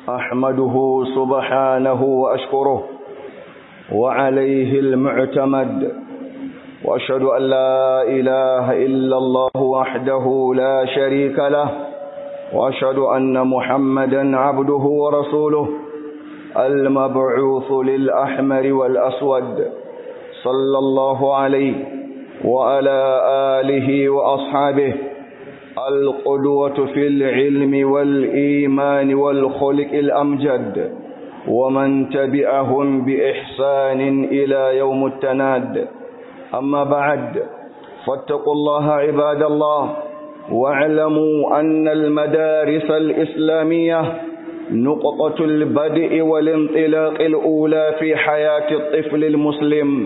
أحمده سبحانه وأشكره وعليه المعتمد وأشهد أن لا إله إلا الله وحده لا شريك له وأشهد أن محمدا عبده ورسوله المبعوث للأحمر والأسود صلى الله عليه وعلى آله وأصحابه القدوة في العلم والإيمان والخلق الأمجد ومن تبعهم بإحسان إلى يوم التناد أما بعد فاتقوا الله عباد الله واعلموا أن المدارس الإسلامية نقطة البدء والانطلاق الأولى في حياة الطفل المسلم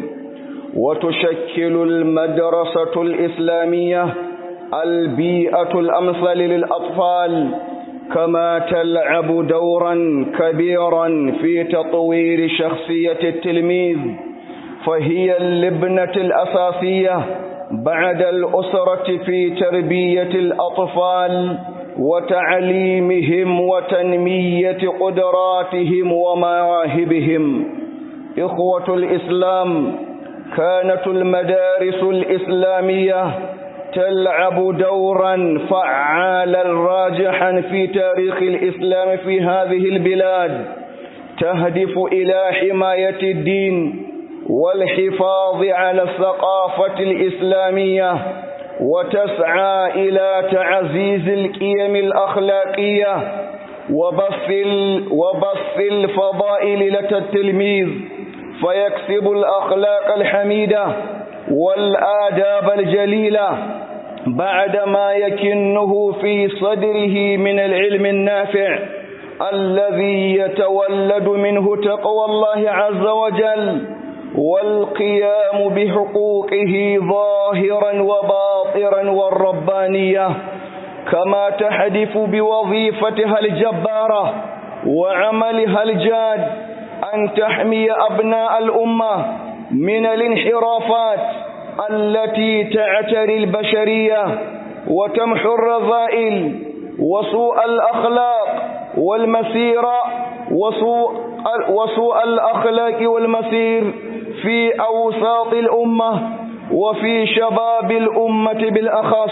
وتشكل المدرسة الإسلامية البيئة الأمثل للأطفال كما تلعب دورا كبيرا في تطوير شخصية التلميذ فهي اللبنة الأساسية بعد الأسرة في تربية الأطفال وتعليمهم وتنمية قدراتهم ومواهبهم إخوة الإسلام كانت المدارس الإسلامية تلعب دورا فعالا راجحا في تاريخ الإسلام في هذه البلاد تهدف إلى حماية الدين والحفاظ على الثقافة الإسلامية وتسعى إلى تعزيز القيم الأخلاقية وبث, وبث الفضائل لدى التلميذ فيكسب الأخلاق الحميدة والآداب الجليلة بعدما يكنه في صدره من العلم النافع الذي يتولد منه تقوى الله عز وجل والقيام بحقوقه ظاهرا وباطرا والربانية كما تحدث بوظيفتها الجبارة وعملها الجاد أن تحمي أبناء الأمة من الانحرافات التي تعتري البشرية وتمحو الرذائل وسوء الأخلاق والمسيرة وسوء, وسوء الأخلاق والمسير في أوساط الأمة وفي شباب الأمة بالأخص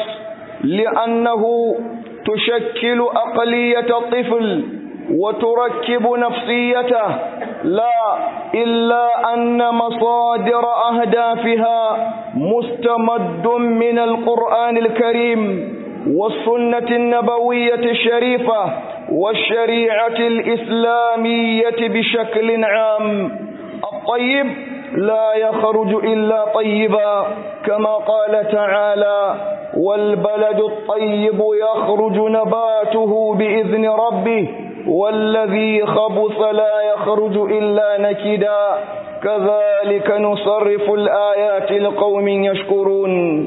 لأنه تشكل أقلية الطفل وتركب نفسيته لا إلا أن مصادر أهدافها مستمد من القرآن الكريم والسنة النبوية الشريفة والشريعة الإسلامية بشكل عام الطيب لا يخرج إلا طيبا كما قال تعالى والبلد الطيب يخرج نباته بإذن ربه والذي خبث لا يخرج إلا نكدا كذلك نصرف الآيات لقوم يشكرون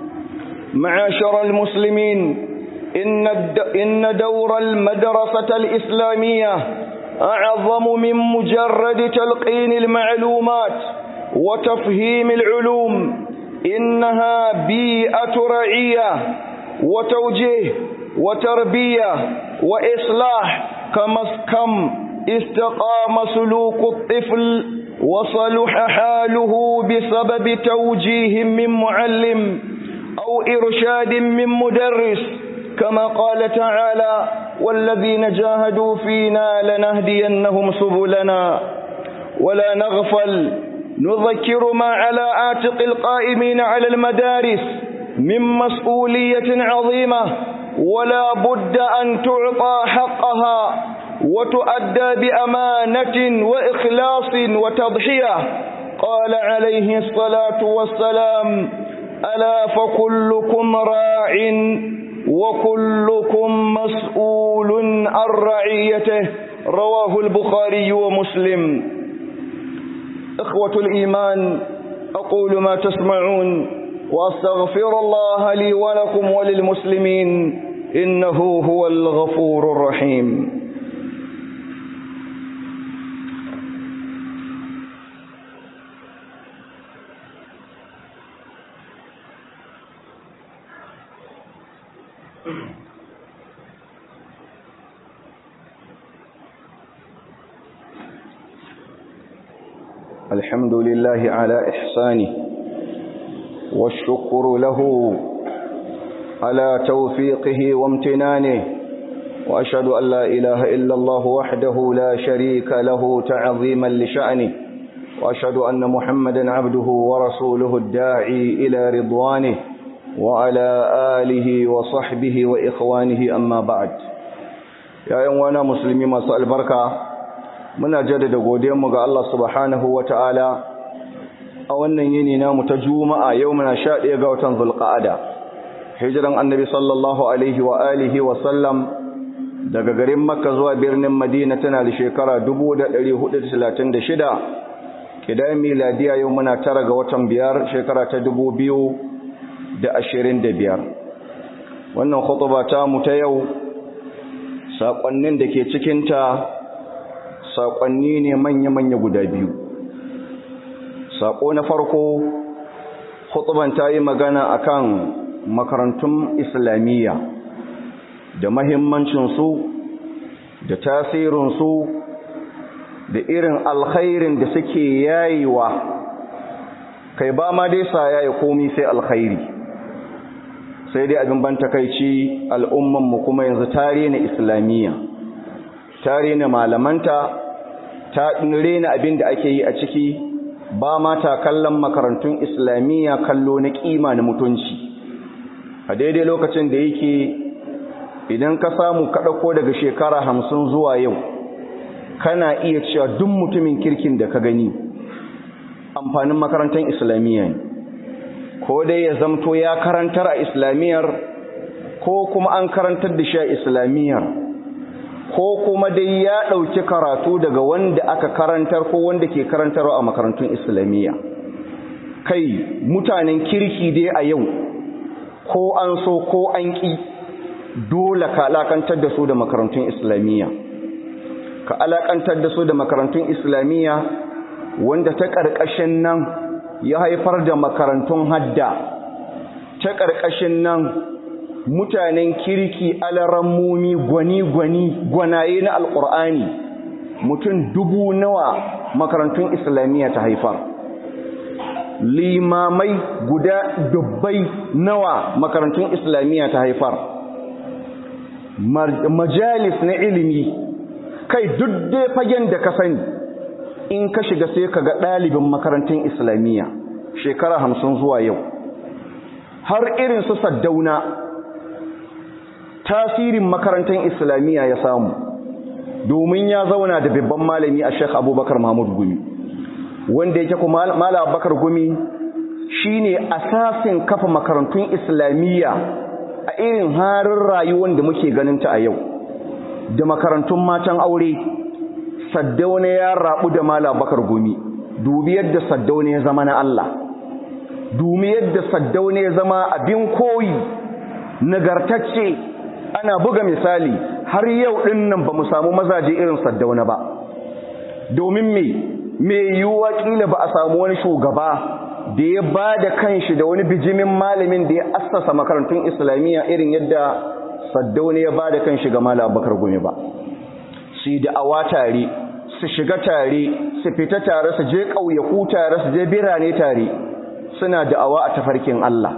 معاشر المسلمين إن, إن دور المدرسة الإسلامية أعظم من مجرد تلقين المعلومات وتفهيم العلوم إنها بيئة رعية وتوجيه وتربية وإصلاح كما كم استقام سلوك الطفل وصلح حاله بسبب توجيه من معلم أو إرشاد من مدرس كما قال تعالى والذين جاهدوا فينا لنهدينهم سبلنا ولا نغفل نذكر ما على عاتق القائمين على المدارس من مسؤولية عظيمة ولا بد أن تعطى حقها وتؤدى بأمانة وإخلاص وتضحية قال عليه الصلاة والسلام ألا فكلكم راع وكلكم مسؤول عن رعيته رواه البخاري ومسلم إخوة الإيمان أقول ما تسمعون وأستغفر الله لي ولكم وللمسلمين إنه هو الغفور الرحيم الحمد لله على إحسانه والشكر له على توفيقه وامتنانه وأشهد أن لا إله إلا الله وحده لا شريك له تعظيما لشأنه وأشهد أن محمدا عبده ورسوله الداعي إلى رضوانه وعلى آله وصحبه وإخوانه أما بعد يا يوانا مسلمين مساء البركة muna jaddada godiyarmu ga Allah subhanahu wa ta'ala a wannan yini namu ta juma'a yau muna sha ɗaya ga watan zulqa'ada hijiran annabi sallallahu alaihi wa alihi wa sallam daga garin makka zuwa birnin madina tana da shekara 1436 kidan miladiya yau muna tara ga watan biyar shekara ta 2025 wannan khutuba ta mu ta yau saƙonnin da ke cikinta saƙonni ne manya-manya guda biyu saƙo na farko hutuban ta yi magana akan makarantun islamiyya da mahimmancinsu da tasirinsu da irin alkhairin da suke yayiwa kai ba ma dai sa yayi komi sai alkhairi sai dai abin ban takaici al'ummanmu kuma yanzu tare na islamiyya tare na malamanta ta rena abin da ake yi a ciki ba mata kallon makarantun islamiyya kallo na kima na mutunci a daidai lokacin da yake idan ka samu kaɗako daga shekara hamsin zuwa yau kana iya cewa duk mutumin kirkin da ka gani amfanin makarantar islamiyya ne ko dai ya zamto ya karantar a islamiyyar ko kuma an karantar da shi a islamiyyar ko kuma dai ya ɗauki karatu daga wanda aka karantar ko wanda ke karantarwa a makarantun islamiyya kai mutanen kirki dai a yau ko an so ko an ƙi dole ka alakantar da su da makarantun islamiyya ka alakantar da su da makarantun islamiyya wanda ta ƙarƙashin nan ya haifar da makarantun hadda ta ƙarƙashin nan mutanen kirki alarammomi gwani-gwani gwanaye na alƙur'ani mutum dubu nawa makarantun islamiyya ta haifar limamai guda dubbai nawa makarantun islamiyya ta haifar majalis na ilimi kai duk dai fagen da ka sani in ka shiga sai ka ga ɗalibin makarantun islamiyya shekara hamsin zuwa yau har irin su saddauna tasirin makarantar islamiyya ya samu domin ya zauna da babban malami a shek abubakar mahmud gumi wanda yake kuma malam abubakar gumi shine asasin kafa makarantun islamiyya a irin harin rayuwar da muke ganinta a yau da makarantun matan aure saddauna ya rabu da malam abubakar gumi dubi yadda saddauna ya zama na Allah dubi yadda saddauna ya zama abin koyi nagartacce ana buga misali har yau din nan ba mu samu mazaje irin saddauna ba domin me me yiwuwa kila ba a samu wani shugaba da ya ba da kanshi da wani bijimin malamin da ya assasa makarantun islamiyya irin yadda saddauna ya ba da kanshi ga malam abubakar gumi ba su yi da'awa tare su shiga tare su fita tare su je ƙauyaku tare su je birane tare suna da'awa a tafarkin Allah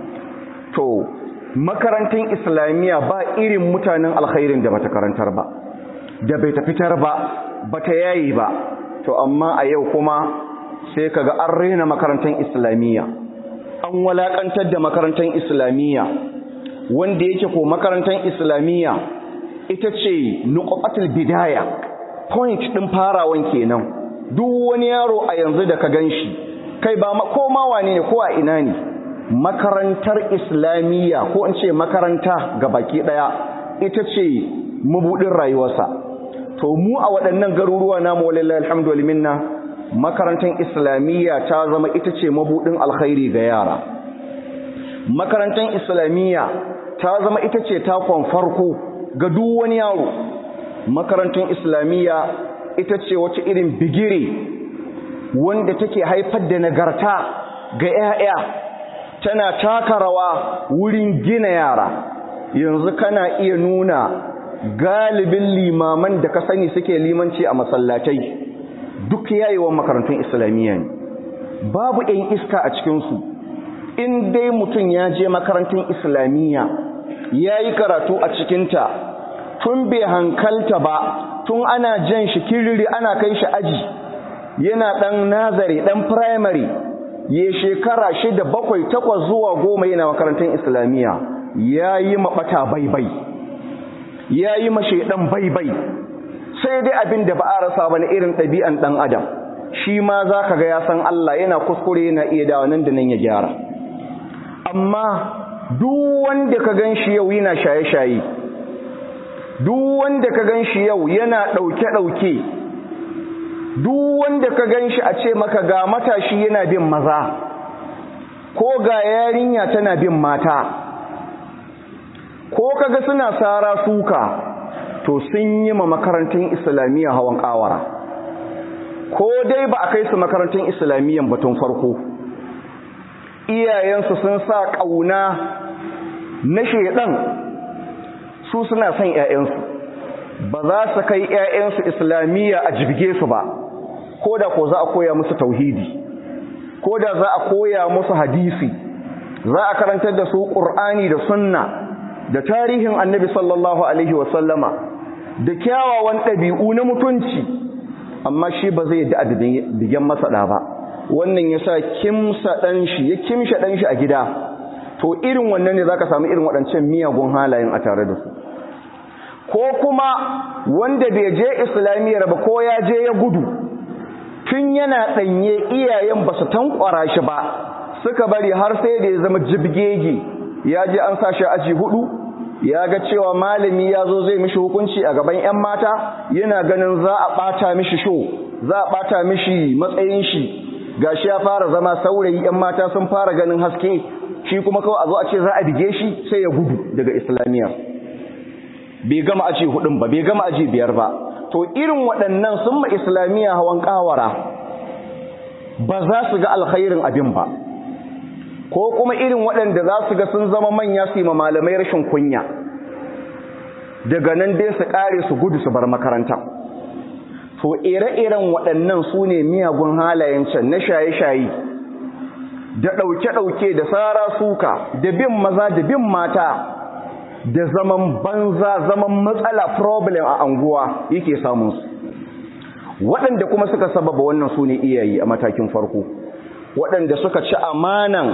to makarantun islamiyya ba irin mutanen alkhairin da bata karantar ba da bai ta fitar ba bata yayi ba to amma a yau kuma sai kaga an rena makarantun islamiyya an walakantar da makarantun islamiyya wanda yake ko makarantar islamiyya ita ce nuqatul bidaya point din farawan kenan duk wani yaro a yanzu da ka ganshi kai ba ko ma wane ne ko a ina ne makarantar islamiyya ko in ce makaranta ga baki daya ita ce mabudin rayuwarsa to mu a waɗannan garuruwa namu wallahi alhamdulillah makarantar islamiyya ta zama ita ce mabudin alkhairi ga yara makarantar islamiyya ta zama ita ce takon farko ga duk wani yaro makarantar islamiyya ita ce wata irin bigire wanda take haifar da nagarta ga 'ya'ya tana taka rawa wurin gina yara yanzu kana iya nuna galibin limaman da ka sani suke limanci a masallatai duk yayewan makarantun islamiyya ne babu 'yan iska a cikinsu in dai mutum ya je makarantun islamiyya ya yi karatu a cikinta tun bai hankalta ba tun ana jan shi kiriri ana kai shi aji yana ɗan nazari ɗan firamare ya shekara shida bakwai takwas zuwa goma yana makarantun islamiyya ya yi maɓata baibai ya yi masheɗan baibai sai dai abin da ba a rasa ba na irin ɗabi'an ɗan adam shi ma za ka ga ya san Allah yana kuskure yana iya dawa nan da nan ya gyara amma duk wanda ka gan shi yau yana shaye-shaye duk wanda ka gan shi yau yana ɗauke-ɗauke duk wanda ka gan shi a ce maka ga matashi yana bin maza ko ga yarinya tana bin mata ko kaga suna sara suka to sun yi ma makarantun islamiyya hawan kawara ko dai ba a kai su makarantun islamiyyan batun farko iyayensu sun sa ƙauna na shaidan su suna son 'ya'yansu ba za su kai 'ya'yansu islamiyya a jibge su ba ko da ko za a koya musu tauhidi ko da za a koya musu hadisi za a karantar da su ƙur'ani da sunna da tarihin annabi sallallahu alaihi wasallama da kyawawan ɗabi'u na mutunci amma shi ba zai da digen masaɗa ba wannan ya sa kimsa ɗan shi ya kimsha ɗan shi a gida to irin wannan ne za ka samu irin waɗancan miyagun halayen a tare da su ko kuma wanda bai je islamiyyar ba ko ya je ya gudu tun yana ɗanye iyayen ba su tankwara shi ba suka bari har sai da ya zama jibgege ya je an sa shi aji hudu ya ga cewa malami ya zo zai mishi hukunci a gaban 'yan mata yana ganin za a ɓata mishi sho za a ɓata mishi matsayin shi gashi ya fara zama saurayi 'yan mata sun fara ganin haske shi kuma kawai a zo a ce za a bige shi sai ya gudu daga islamiyya bai gama aji hudun ba bai gama aji biyar ba to irin waɗannan sun ma islamiyya hawan kawara ba za su ga alkhairin abin ba ko kuma irin waɗanda za su ga sun zama manya su yi ma malamai rashin kunya daga nan dai su ƙare su gudu su bar makaranta to ire-iren waɗannan su ne miyagun halayen can na shaye-shaye da ɗauke-ɗauke da tsara suka da bin maza da bin mata da zaman banza zaman matsala problem a anguwa yake samunsu waɗanda kuma suka sababa wannan su ne iyayi a matakin farko waɗanda suka ci amanan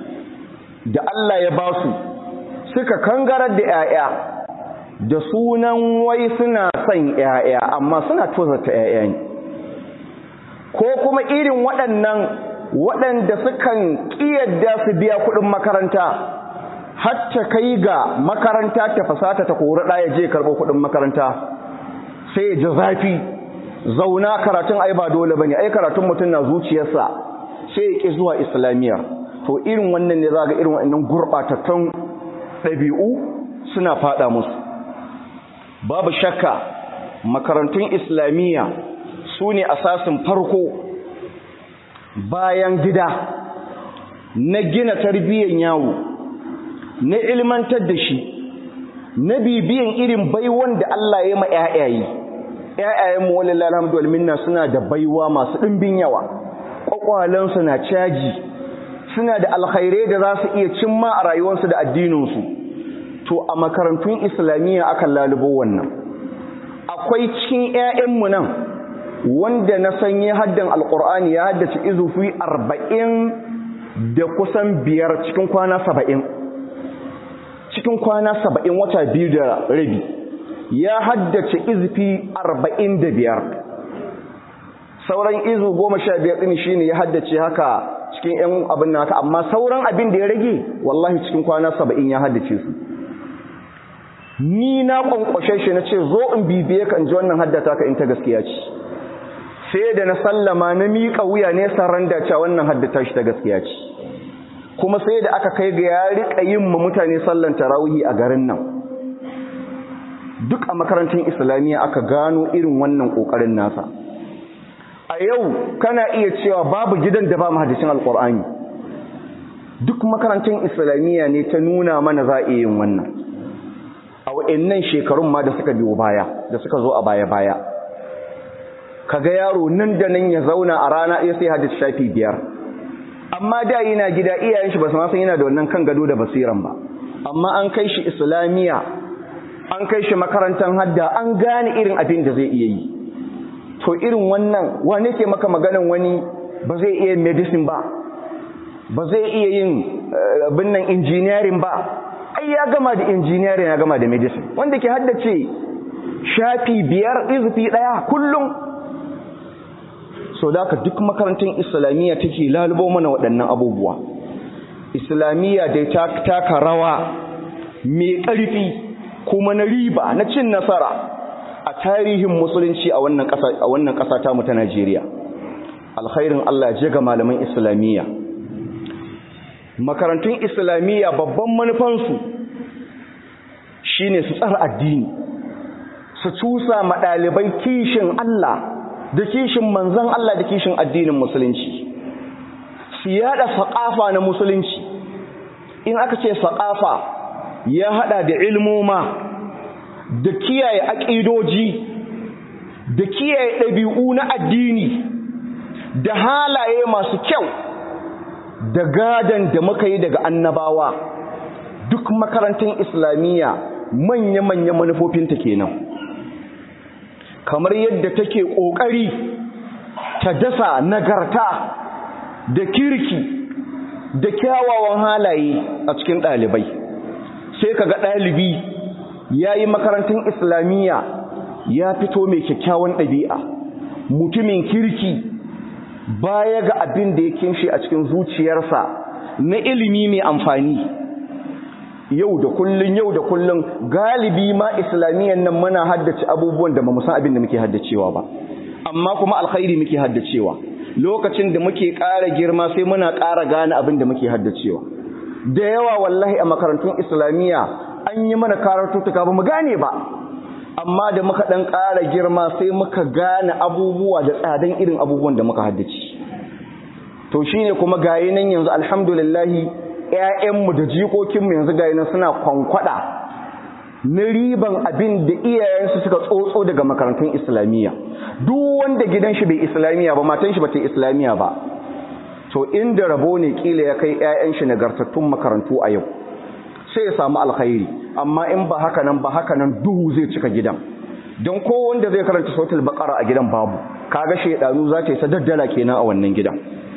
da Allah ya ba su suka kangarar da 'ya'ya da sunan wai suna son 'ya'ya amma suna tozarta 'ya'ya ne ko kuma irin waɗannan waɗanda sukan ƙiyadda su biya kuɗin makaranta hatta kai ga makaranta ta fasata ta kori ɗaya je karɓo kuɗin makaranta sai ya ji zafi zauna karatun ai ba dole bane ai karatun mutum na zuciyarsa sai ya ƙi zuwa islamiyya to irin wannan ne za ga irin wannan gurɓatattun ɗabi'u suna faɗa musu babu shakka makarantun islamiyya su ne asasin farko bayan gida na gina tarbiyyar yawo na ilmantar da shi na bibiyan irin baiwan da Allah ya ma ƴaƴaye ƴaƴayen mu wallahi alhamdulillah minna suna da baiwa masu ɗimbin yawa kwakwalan su na caji suna da alkhairai da za su iya cimma a rayuwarsu da addinin su to a makarantun islamiyya aka lalubo wannan akwai cikin ƴaƴan mu nan wanda na san ya haddan alqur'ani ya haddace izufi arba'in da kusan biyar cikin kwana saba'in cikin kwana saba'in wata biyu da rabi ya haddace izfi arba'in da biyar sauran izu goma sha biyar ɗin shi ne ya haddace haka cikin ‘yan abin naka amma sauran abin da ya rage wallahi cikin kwana saba'in ya haddace su ni na ƙwanƙwashe shi na ce zo in bibiye ka in ji wannan haddata ka in ta gaskiya ce sai da na sallama na miƙa wuya ne saranda cewa wannan haddata shi ta gaskiya ce kuma sai da aka kai ga ya riƙa yin ma mutane sallan tarawihi a garin nan duk a makarantar islamiyya aka gano irin wannan ƙoƙarin nasa a yau kana iya cewa babu gidan da ba mahadicin alƙur'ani duk makarantar islamiyya ne ta nuna mana za a iya yin wannan a wa'annan shekarun ma da suka biyo baya da suka zo a baya-baya kaga yaro nan da nan ya zauna a rana ɗaya sai hadis shafi biyar amma da yana gida iyayen shi ba su ma san yana da wannan kan gado da basiran ba amma an kai shi islamiya an kai shi makarantar hadda an gane irin abin da zai iya yi to irin wannan wane ke maka maganan wani ba zai iya medicine ba ba zai iya yin abin nan engineering ba ai ya gama da engineering ya gama da medicine wanda ke haddace shafi biyar izufi daya kullum so da duk makarantar islamiyya take lalubo mana waɗannan abubuwa islamiyya dai ta taka rawa mai ƙarfi kuma na riba na cin nasara a tarihin musulunci a wannan ƙasa a wannan ƙasa ta mu ta Najeriya alkhairin Allah ya ga malaman islamiyya makarantun islamiyya babban manufansu shine su tsara addini su cusa ma ɗalibai kishin Allah da kishin manzon Allah da kishin addinin musulunci su yada saƙafa na musulunci in aka ce saƙafa ya hada da ilmoma da kiyaye aƙidoji da kiyaye ɗabi'u na addini da halaye masu kyau da gadan da muka yi daga annabawa duk makarantar islamiyya manya-manya manufofinta kenan kamar yadda take ƙoƙari ta dasa nagarta da kirki da kyawawan halaye a cikin ɗalibai sai kaga ɗalibi ya yi makarantar islamiyya ya fito mai kyakkyawan ɗabi'a mutumin kirki baya ga abin da ya kinshi a cikin zuciyarsa na ilimi mai amfani yau da kullun yau da kullun galibi ma islamiyyan nan muna haddace abubuwan da ba mu san abin da muke haddacewa ba amma kuma alkhairi muke haddacewa lokacin da muke ƙara girma sai muna ƙara gane abin da muke haddacewa da yawa wallahi a makarantun islamiyya an yi mana karatuttuka ba mu gane ba amma da muka ɗan ƙara girma sai muka gane abubuwa da tsadan irin abubuwan da muka haddace to shine kuma gayi nan yanzu alhamdulillahi ƴaƴanmu da jikokinmu yanzu gayi nan suna kwankwada na riban abin da iyayensu suka tsotso daga makarantun islamiyya duk wanda gidan shi bai islamiyya ba matan shi ba ta islamiyya ba to inda rabo ne kila ya kai ƴaƴan shi nagartattun makarantu a yau sai ya samu alkhairi amma in ba haka nan ba haka nan duhu zai cika gidan don ko wanda zai karanta sautul baqara a gidan babu kaga shedanu za ta yi sadaddala kenan a wannan gidan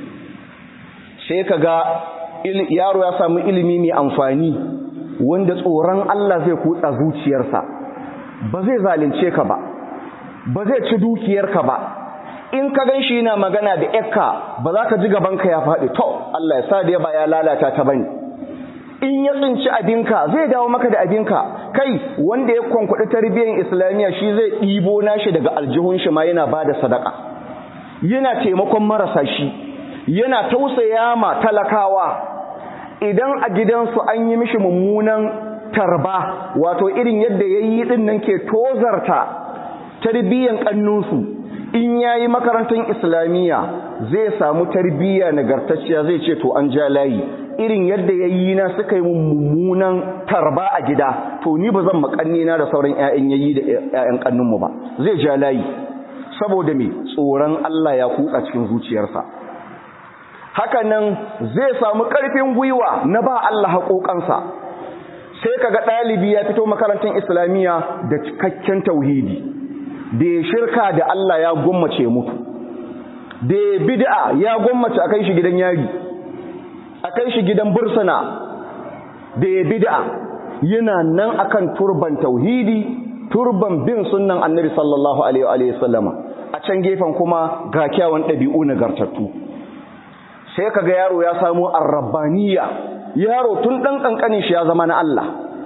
sai kaga yaro ya samu ilimi mai amfani wanda tsoron Allah zai kutsa zuciyarsa ba zai zalunce ka ba ba zai ci dukiyarka ba in ka gan shi yana magana da yakka ba za ka ji gabanka ya faɗi to Allah ya sa da ba ya lalata ta bane in ya tsinci abinka zai dawo maka da abinka kai wanda ya kwankwaɗi tarbiyyar islamiyya shi zai ɗibo nashi daga aljihun shi ma yana ba da sadaka yana taimakon marasa shi yana tausaya ma talakawa idan a gidansu an yi mishi mummunan tarba wato irin yadda ya yi ɗin nan ke tozarta tarbiyyar ƙannunsu in ya yi makarantar islamiyya zai samu tarbiyya nagartacciya zai ce to an ja layi irin yadda ya yi na suka yi mummunan tarba a gida to ni ba zan makanni na da sauran 'ya'yan yayi da 'ya'yan kannunmu ba zai ja layi saboda me tsoron Allah ya kutsa cikin zuciyarsa haka nan zai samu ƙarfin gwiwa na ba Allah haƙoƙansa sai kaga ɗalibi ya fito makarantar islamiyya da cikakken tauhidi da ya shirka da Allah ya gwammace mutu da ya bid'a ya gwammace a kai shi gidan yari a kai shi gidan bursuna da ya bid'a yana nan akan turban tauhidi turban bin sunnan annabi sallallahu alaihi wa sallama a can gefen kuma ga kyawun ɗabi'u nagartattu sai kaga yaro ya samu arrabbaniya yaro tun ɗan ƙanƙanin shi ya zama na Allah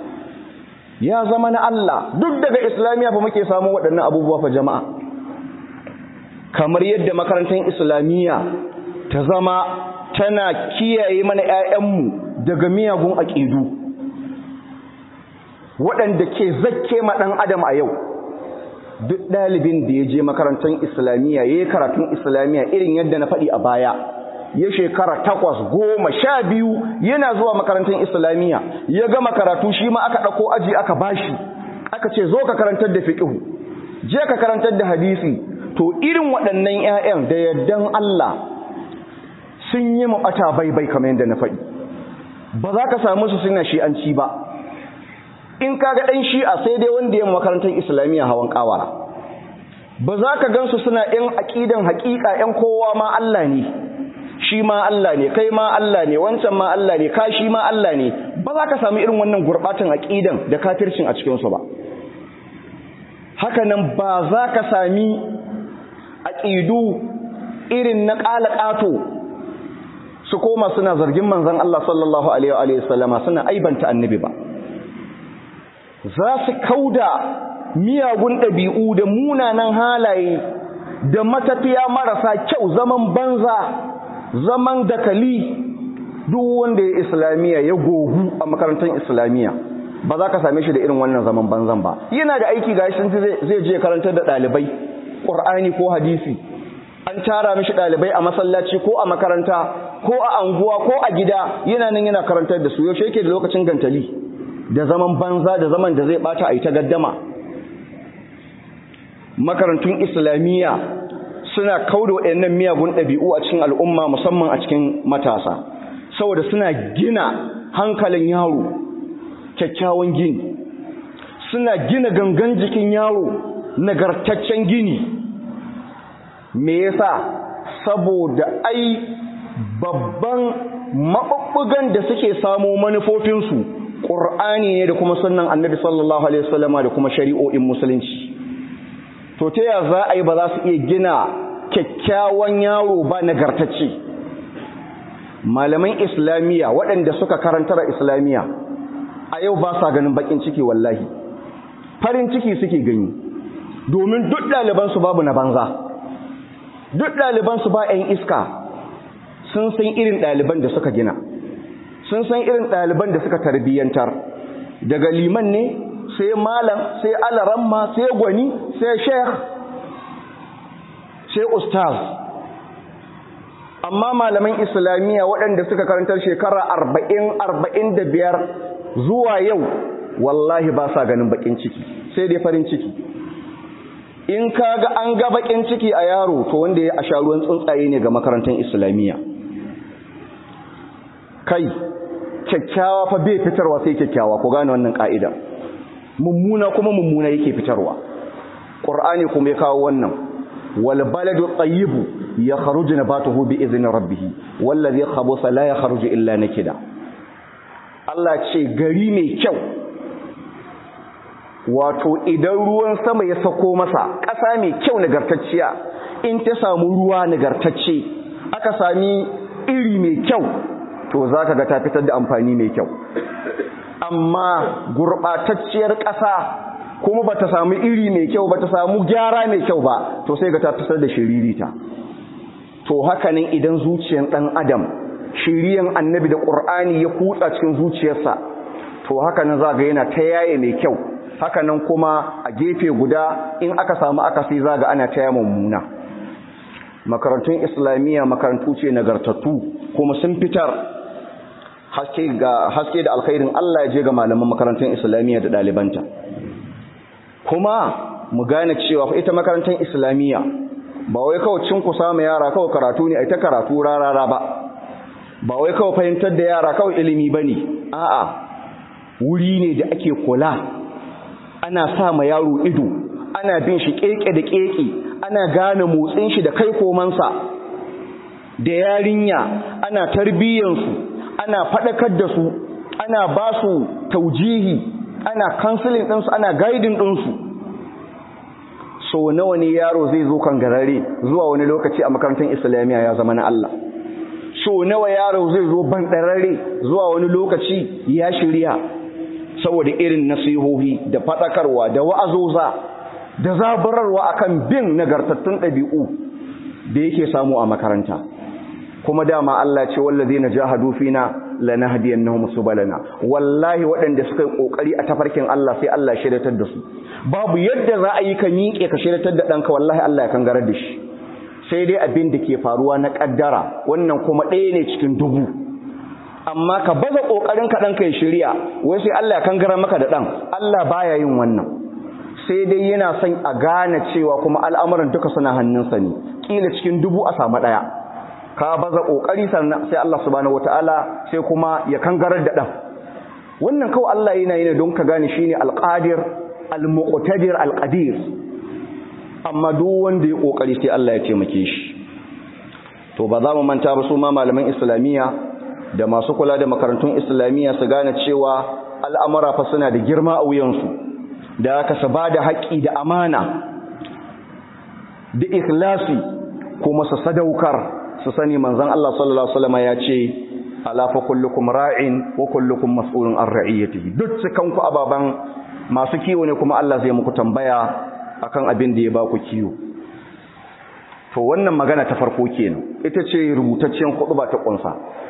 ya zama na Allah duk daga islamiyya fa muke samu waɗannan abubuwa fa jama'a kamar yadda makarantar islamiyya ta zama tana kiyaye mana ‘ya'yanmu daga miyagun aƙidu waɗanda ke zakke ma ɗan adam a yau duk ɗalibin da ya je makarantar islamiyya ya yi karatun islamiyya irin yadda na faɗi a baya ya shekara takwas goma sha biyu yana zuwa makarantar islamiyya ya gama karatu shi ma aka ɗauko aji aka bashi aka ce zo ka karantar da fiƙihu je ka karantar da hadisi to irin waɗannan 'ya'yan da yardan Allah sun yi mabata bai-bai kamar yadda na faɗi ba za ka samu su suna shi'anci ba in ka ga ɗan shi'a sai dai wanda ya makarantar islamiyya hawan ƙawara ba za ka gansu suna ‘yan aƙidan haƙiƙa ‘yan kowa ma Allah ne shi ma Allah ne kai ma Allah ne wancan ma Allah ne ka shi ma Allah ne ba za ka sami irin wannan gurɓatan aƙidan da kafircin a cikinsu ba haka nan ba za ka sami aƙidu irin na ƙato su koma suna zargin manzan Allah sallallahu Alaihi wasallama suna aibanta annabi ba za su kauda miyagun ɗabi'u da munanan halaye da matafiya marasa kyau zaman banza zaman dakali duk wanda ya islamiyya ya gogu a makarantar islamiyya ba za ka same shi da irin wannan zaman banzan ba yana da aiki ga shi zai je karantar da ɗalibai ƙur'ani ko hadisi an tara mishi ɗalibai a masallaci ko a makaranta ko a anguwa ko a gida yana nan yana karantar da su yaushe yake da lokacin gantali da zaman banza da zaman da zai bata a yi ta gaddama makarantun islamiyya suna kauda waɗannan miyagun ɗabi'u a cikin al'umma musamman a cikin matasa saboda suna gina hankalin yaro kyakkyawan gini suna gina gangan jikin yaro nagartaccen gini me yasa saboda ai babban maɓuɓɓugan da suke samo manufofinsu ƙur'ani ne da kuma sunan annabi sallallahu alaihi wasallama da kuma shari'o'in musulunci to ta ya za a yi ba za su iya gina kyakkyawan yaro ba nagartacce malaman islamiyya waɗanda suka karantar islamiyya a yau ba sa ganin bakin ciki wallahi farin ciki suke gani domin duk ɗalibansu babu na banza duk ɗalibansu ba 'yan iska sun san irin ɗaliban da suka gina sun san irin ɗaliban da suka tarbiyyantar daga liman ne sai malam sai alaramma sai gwani sai sheikh sai ustaz amma malaman islamiyya waɗanda suka karantar shekara arba'in arba'in da biyar zuwa yau wallahi ba sa ganin bakin ciki sai dai farin ciki in ka ga an ga bakin ciki a yaro to wanda ya a sha ruwan tsuntsaye ne ga makarantar islamiyya kai kyakkyawa fa bai fitarwa sai kyakkyawa ku gane wannan ka'ida mummuna kuma mummuna yake fitarwa qur'ani kuma ya kawo wannan wal baladu tayyibu yakhruju nabatuhu bi idzni rabbih wal ladhi khabutha la yakhruju illa nakida Allah ce gari mai kyau wato idan ruwan sama ya sako masa ƙasa mai kyau nagartacciya in ta samu ruwa nagartacce aka sami iri mai kyau to za ka ga ta fitar da amfani mai kyau amma gurɓatacciyar ƙasa kuma ba ta samu iri mai kyau ba ta samu gyara mai kyau ba to sai ga ta fitar da shiririta to hakanan idan zuciyar ɗan adam shiriyan annabi da ƙur'ani ya kutsa cikin zuciyarsa to hakanan za ga yana ta yaye mai kyau hakanan kuma a gefe guda in aka samu akasi za ga ana ta yaya mummuna makarantun islamiyya makarantu ce nagartattu kuma sun fitar haske ga haske da alkhairin Allah ya je ga malaman makarantun islamiyya da ɗalibanta kuma mu gane cewa ita makarantar islamiyya ba wai kawai cin ku samu yara kawai karatu ne ai ta karatu rarara ba ba wai kawai fahimtar da yara kawai ilimi bane a'a wuri ne da ake kula ana sa ma yaro ido ana bin shi keke da keke ana gane motsin shi da kai komansa da yarinya ana tarbiyyansu ana faɗakar da su ana ba su taujihi ana kansilin ɗinsu ana gaidin ɗinsu so nawa ne yaro zai zo kan garare zuwa wani lokaci a makarantar islamiyya ya zama na Allah so nawa yaro zai zo banɗarare zuwa wani lokaci ya shirya saboda irin nasihohi da faɗakarwa da wa'azoza da zaburarwa akan bin nagartattun ɗabi'u da yake samu a makaranta kuma dama Allah ce wallazina jahadu fina lanahdiyannahum subulana wallahi waɗanda suka yi kokari a tafarkin Allah sai Allah ya shiryatar da su babu yadda za a yi ka miƙe ka shiryatar da ɗanka wallahi Allah ya kangarar da shi sai dai abin da ke faruwa na ƙaddara wannan kuma ɗaya ne cikin dubu amma ka baza ƙoƙarin ka ɗanka ya shirya wai sai Allah ya kangara maka da ɗan Allah baya yin wannan sai dai yana son a gane cewa kuma al'amuran duka suna hannunsa ne kila cikin dubu a samu ɗaya ka baza ƙoƙari sannan sai Allah subhanahu wata'ala sai kuma ya kangarar da ɗan wannan kawai Allah yana yi ne don ka gane shine alqadir almuqtadir alqadir amma duk wanda ya ƙoƙari sai Allah ya taimake shi to ba za mu manta ba su ma malaman islamiyya da masu kula da makarantun islamiyya su gane cewa al'amura fa suna da girma a wuyansu da aka su ba da haƙƙi da amana da ikhlasi kuma su sadaukar su sani manzon Allah sallallahu alaihi wasallam ya ce ala fa kullukum ra'in wa kullukum mas'ulun an ra'iyatihi duk cikan ku ababan masu kiwo ne kuma Allah zai muku tambaya akan abin da ya ba ku kiwo to wannan magana ta farko kenan ita ce rubutaccen ba ta kunsa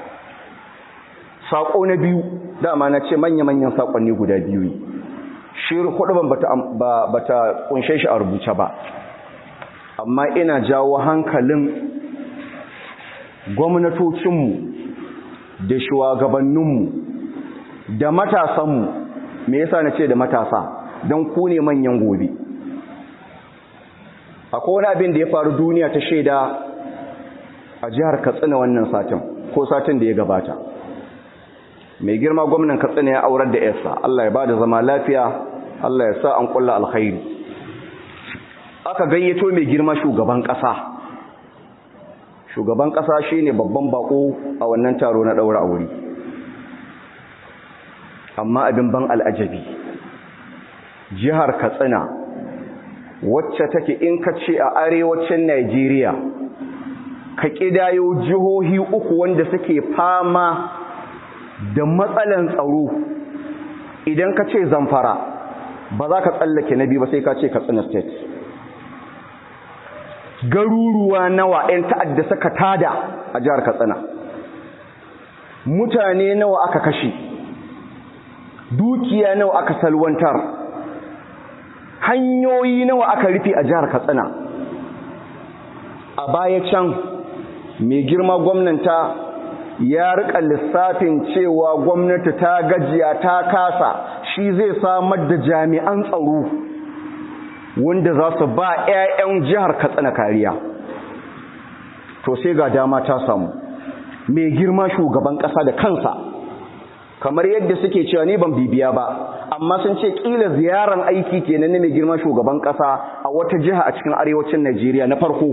sako na biyu dama na ce manya-manyan sakonni guda biyu ne shi huduban bata bata kunshe shi a rubuce ba amma ina jawo hankalin gwamnatocinmu da shugabanninmu da matasanmu me yasa na ce da matasa don ku ne manyan gobe akwai wani abin da ya faru duniya ta shaida a jihar katsina wannan satin ko satin da ya gabata mai girma gwamnan katsina ya aurar da yarsa Allah ya bada zama lafiya Allah ya sa an kulla alkhairi aka gayyato mai girma shugaban kasa shugaban kasa shine babban bako a wannan taro na daura aure amma abin ban al'ajabi jihar katsina wacce take in ka ce a arewacin Najeriya ka kidayo jihohi uku wanda suke fama da matsalan tsaro idan ka ce zamfara ba za ka tsallake na biyu ba sai ka ce katsina state garuruwa nawa 'yan ta'adda suka tada a jihar katsina mutane nawa aka kashe dukiya nawa aka salwantar hanyoyi nawa aka rufe a jihar katsina a baya can mai girma gwamnanta ya rika lissafin cewa gwamnati ta gajiya ta kasa shi zai samar da jami'an tsaro wanda za su ba 'ya'yan jihar katsina kariya to sai ga dama ta samu mai girma shugaban ƙasa da kansa kamar yadda suke cewa ne ban bibiya ba amma sun ce kila ziyaran aiki kenan ne mai girma shugaban kasa a wata jiha a cikin arewacin Najeriya na farko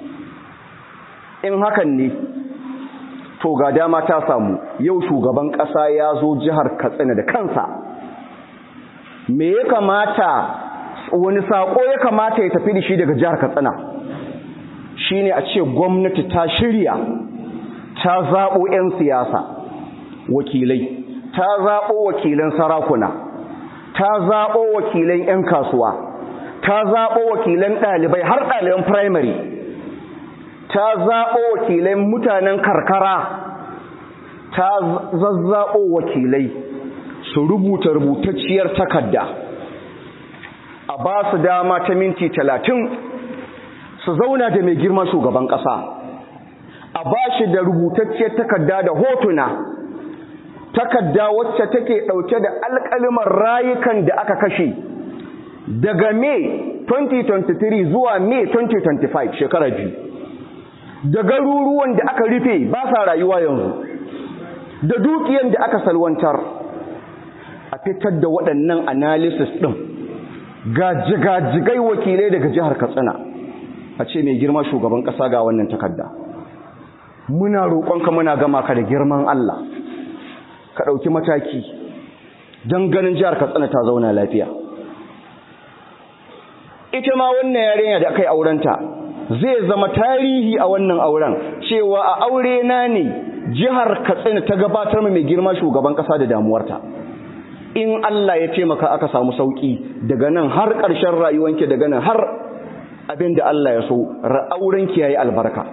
in hakan ne to ga dama ta samu yau shugaban kasa ya zo jihar Katsina da kansa me ya kamata wani sako ya kamata ya tafi da shi daga jihar Katsina shine a ce gwamnati ta shirya ta zabo 'yan siyasa wakilai ta zaɓo wakilan sarakuna ta zaɓo wakilan 'yan kasuwa ta zaɓo wakilan ɗalibai har ɗaliban firamare ta zaɓo wakilan mutanen karkara ta zazzaɓo wakilai su rubuta rubutacciyar takarda a ba su dama ta minti talatin su zauna da mai girma shugaban ƙasa a ba shi da rubutacciyar takarda da hotuna takarda wacce take ɗauke da alƙalimar rayukan da aka kashe daga May 2023 zuwa May 2025 shekara biyu da garuruwan da aka rufe ba sa rayuwa yanzu da dukiyan da aka salwantar a fitar da waɗannan analysis ɗin gajigajigai wakilai daga jihar Katsina a ce mai girma shugaban ƙasa ga wannan takarda muna roƙonka muna gama ka da girman Allah ka ɗauki mataki don ganin jihar katsina ta zauna lafiya ita ma wannan yarinya da aka yi aurenta zai zama tarihi a wannan auren cewa a aure na ne jihar katsina ta gabatar mai girma shugaban ƙasa da damuwarta in Allah ya taimaka aka samu sauƙi daga nan har ƙarshen rayuwanki daga nan har abin da Allah ya so aurenki ya yi albarka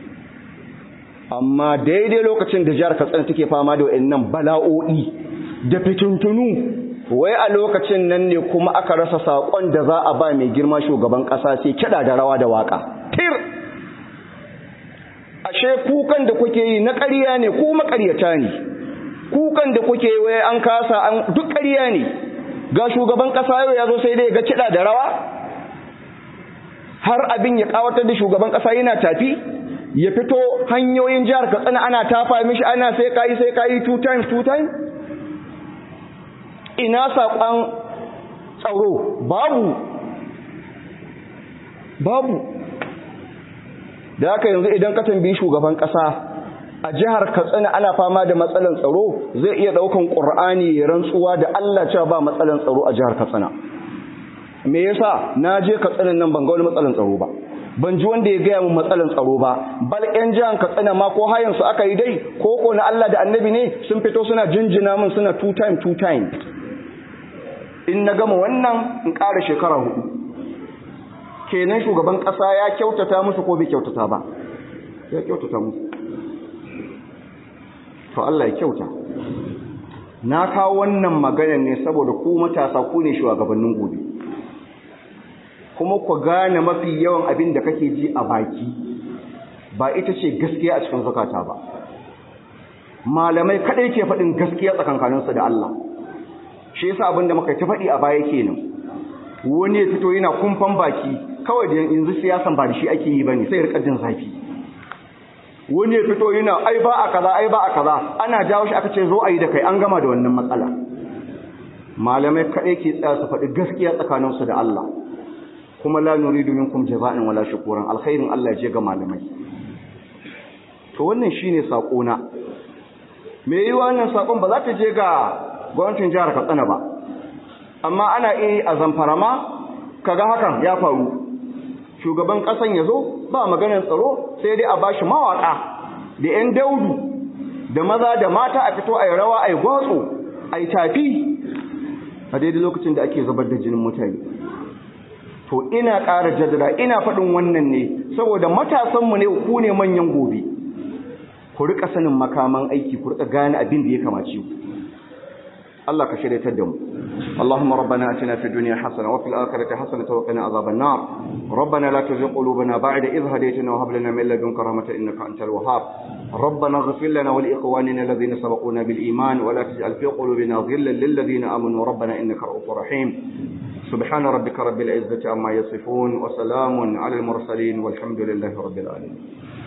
amma daidai lokacin da jihar katsina take fama da wayannan bala'o'i da fitintunu wai a lokacin nan ne kuma aka rasa sakon da za a ba mai girma shugaban kasa sai kida da rawa da waka tir ashe kukan da kuke yi na ƙarya ne ko maƙaryata ne kukan da kuke yi wai an kasa an duk ƙarya ne ga shugaban ƙasa yau ya zo sai dai ga kiɗa da rawa har abin ya ƙawatar da shugaban ƙasa yana tafi ya fito hanyoyin jihar katsina ana tafa mishi ana sai kayi sai kayi two times two times ina saƙon tsaro babu babu da haka yanzu idan ka tambayi shugaban ƙasa a jihar katsina ana fama da matsalan tsaro zai iya ɗaukan ƙur'ani ya rantsuwa da allah cewa ba matsalan tsaro a jihar katsina me yasa na je katsinan nan ban ga wani matsalan tsaro ba ban ji wanda ya gaya mun matsalan tsaro ba bal yan jihar katsina ma ko hayan su aka yi dai ko ko na allah da annabi ne sun fito suna jinjina min suna two time two time in na gama wannan in ƙara shekara hudu kenan shugaban ƙasa ya kyautata musu ko bai kyautata ba ya kyautata musu to Allah ya kyauta na kawo wannan maganar ne saboda ku matasa ku ne shugabannin gobe kuma ku gane mafi yawan abin da kake ji a baki ba ita ce gaskiya a cikin zakata ba malamai kadai ke faɗin gaskiya tsakankaninsu da Allah shi yasa abin da muka ta faɗi a baya kenan wani ya fito yana kumfan baki kawai da yanzu siyasan ba da shi ake yi bane sai rika jin zafi wani ya fito yana ai ba a kaza ai ba a kaza ana jawo shi aka ce zo a yi da kai an gama da wannan matsala malamai kaɗai ke tsaya su faɗi gaskiya tsakaninsu da Allah kuma la nuridu minkum jaza'an wala shukuran alkhairin Allah ya je ga malamai to wannan shine sako na me yi wannan sakon ba za ta je ga gwamnatin jihar Katsina ba amma ana iya a zamfara ma kaga hakan ya faru shugaban kasan ya zo ba maganar tsaro sai dai a bashi mawaka da 'yan daudu da maza da mata a fito a yi rawa a yi gwatso a yi tafi a daidai lokacin da ake zubar da jinin mutane to ina ƙara jaddada ina faɗin wannan ne saboda matasanmu ne ku ne manyan gobe ku rika sanin makaman aiki ku rika gane abin da ya kamace ku Allah ka shirya da mu اللهم ربنا اتنا في الدنيا حسنه وفي الاخره حسنه وقنا عذاب النار ربنا لا تزغ قلوبنا بعد إذ هديتنا وهب لنا من لدنك رحمه انك انت الوهاب ربنا اغفر لنا ولاخواننا الذين سبقونا بالايمان ولا تجعل في قلوبنا غلا للذين امنوا ربنا انك رؤوف رحيم سبحان ربك رب العزه عما يصفون وسلام على المرسلين والحمد لله رب العالمين